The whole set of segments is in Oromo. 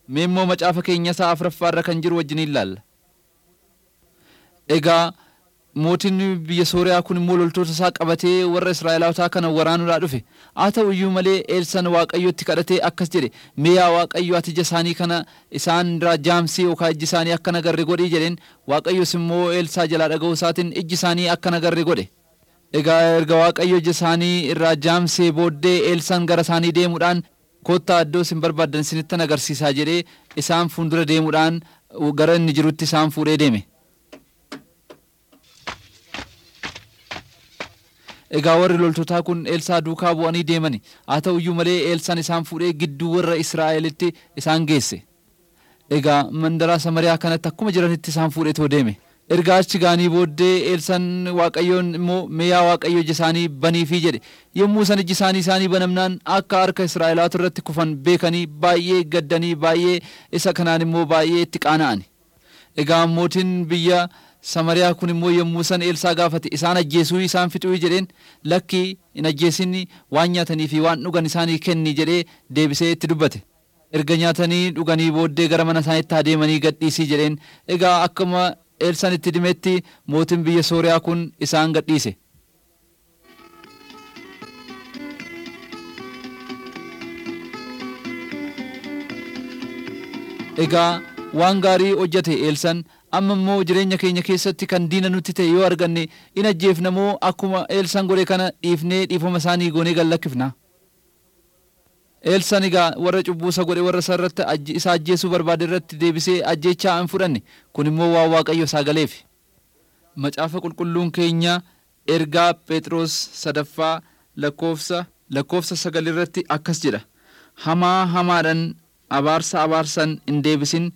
Mee immoo macaafa keenya isaa afuraffaarra kan jiru wajjin ilaalla. Egaa mootiin biyya Sooriyaa kun immoo loltoota isaa qabatee warra Israa'elootaa kana waraanuudhaa dhufe. Haa ta'u iyyuu malee Eelsan Waaqayyotti kadhatee akkas jedhe mee yaa Waaqayyo ati ija isaanii kana isaan irraa jaamsii yookaan ijji isaanii akka nagarre godhii jedheen Waaqayyos immoo Eelsaa jalaa dhaga'uu isaatiin ijji isaanii akka nagarre godhe. Egaa erga Waaqayyo ija isaanii irraa jaamsee booddee Eelsan gara isaanii deemuudhaan kottaa iddoo isin barbaaddan isinittan agarsiisaa jedhee isaan fuuldura deemuudhaan gara inni jirutti isaan fuudhee deeme. Egaa warri loltootaa kun Eelsaa duukaa bu'anii deemani. Haa ta'u iyyuu malee Eelsaan isaan fuudhee gidduu warra Israa'elitti isaan geesse. Egaa mandaraa Samariyaa kanatti akkuma jiranitti isaan fuudheetoo deeme. Erga achi gaanii booddee Eelsaan Waaqayyoon immoo meeyaa Waaqayyo ija isaanii baniifii jedhe. Yommuu san iji isaanii isaanii banamnaan akka harka Israa'elaatu irratti kufan beekanii baay'ee gaddanii baay'ee isa kanaan immoo baay'ee itti qaana'ani. Egaa mootiin biyya Samariyaa kun immoo yommuu san Eelsaa gaafate isaan ajjeesuu isaan fixuu jedheen lakki hin ajjeesin waan nyaatanii fi waan dhugan isaanii kenni jedhee deebisee itti dubbate. Erga nyaatanii dhuganii booddee gara mana isaaniitti adeemanii gadhiisii jedheen egaa akkuma Eelsaan itti dimetti mootiin biyya Sooriyaa kun isaan gadhiise. Egaa waan gaarii hojjate Eelsaan amma immoo jireenya keenya keessatti kan diina nutti ta'e yoo arganne in ajjeefna moo akkuma Eelsaan godhe kana dhiifnee dhiifama isaanii goonee gallakkifna. Eelsaan egaa warra cubbuu isa godhe warra isa irratti isa ajjeesuu barbaade irratti deebisee ajjeechaa hin fudhanne kun immoo waan waaqayyo isaa galeef. Macaafa qulqulluun keenya ergaa Phexros sadaffaa lakkoofsa lakkoofsa sagal irratti akkas jedha. Hamaa hamaadhaan abaarsa abaarsan hin deebisin.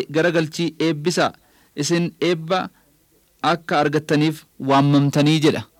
garagalchii eebbisa isin eebba akka argattaniif waammamtanii jedha.